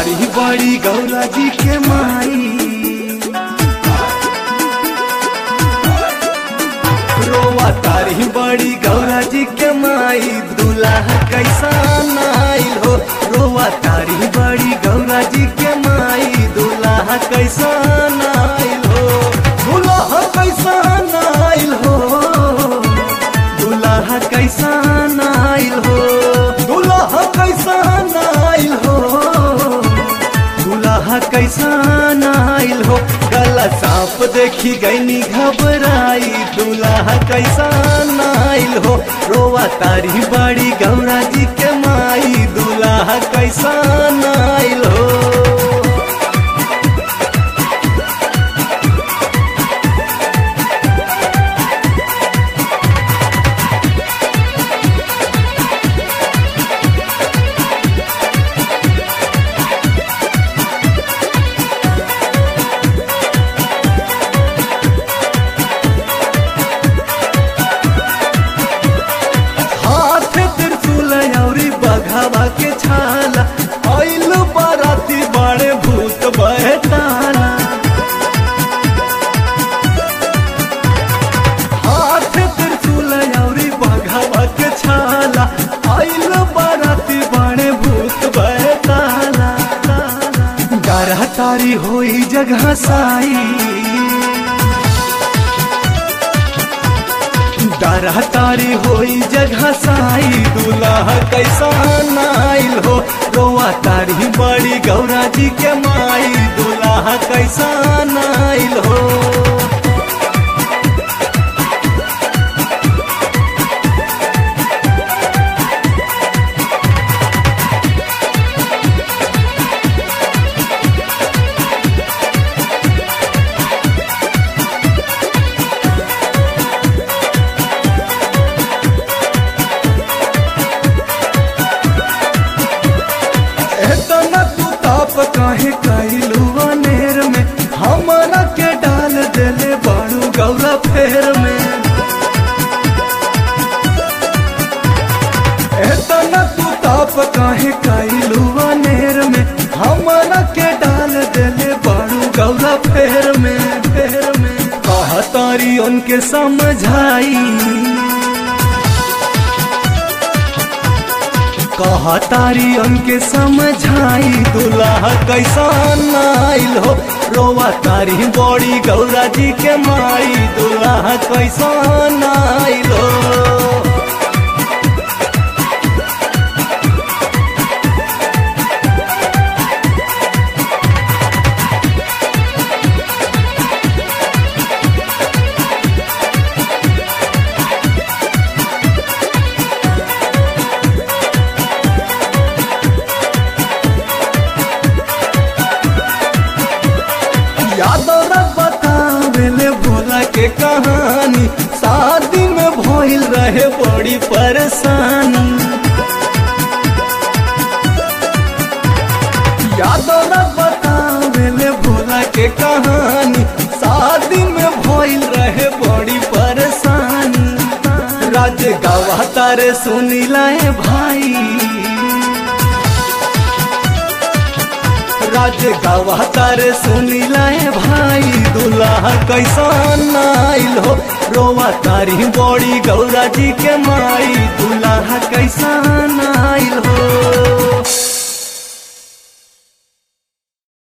तारी बड़ी गौरा जी के माई रोवा तारी बड़ी गौरा जी के माई दूल्हा कैसा नाइल हो रोवा तारी बड़ी गौरा जी के माई दूल्हा कैसा नाइल हो दूल्हा कैसा नाइल हो दूल्हा कैसा नाइल हो दूल्हा कैसा नाइल हो दूल्हा कैसा नाइल हो गला सांप देखी गईनी घबराई दूल्हा कैसा नाइल हो रोवा तारी बड़ी गौरा जी के माई दूल्हा कैसा नाइल हो हाथ त्रिशूल औरी बघावा के छाला आइल बाराती बड़े भूत बहताला हाथ त्रिशूल औरी बघावा के छाला आइल बाराती बड़े भूत बहताला डरा तारी होई जगह साई डरा तारी होई जगह साई दूल्हा कैसा नाइल हो रोआ तारी बड़ी गौरा जी के माई दूल्हा कैसा नाइल हो एतना तू ताप काहे कैलू अनेर में हमरा के डाल देले बाड़ू गौरा फेर में एतना तू ताप काहे कैलू अनेर में हमरा के डाल देले बाड़ू गौरा फेर में फेर में कहा तारी उनके समझाई कहा तारी उनके समझाई दूल्हा कैसा नाइल हो रोवा तारी बड़ी गौरा जी के माई दूल्हा कैसा नाइल हो यादव बतावेले भोला के कहानी शादी में भइल रहे बड़ी परेशानी यादव बतावेले भोला के कहानी शादी में भइल रहे बड़ी परेशानी राज गवा तारे सुनी लाए भाई राज गवा तारे सुनी लाए भाई दूल्हा कैसा नाइल हो रोवा तारी बड़ी गौरा जी के माई दूल्हा कैसा नाइल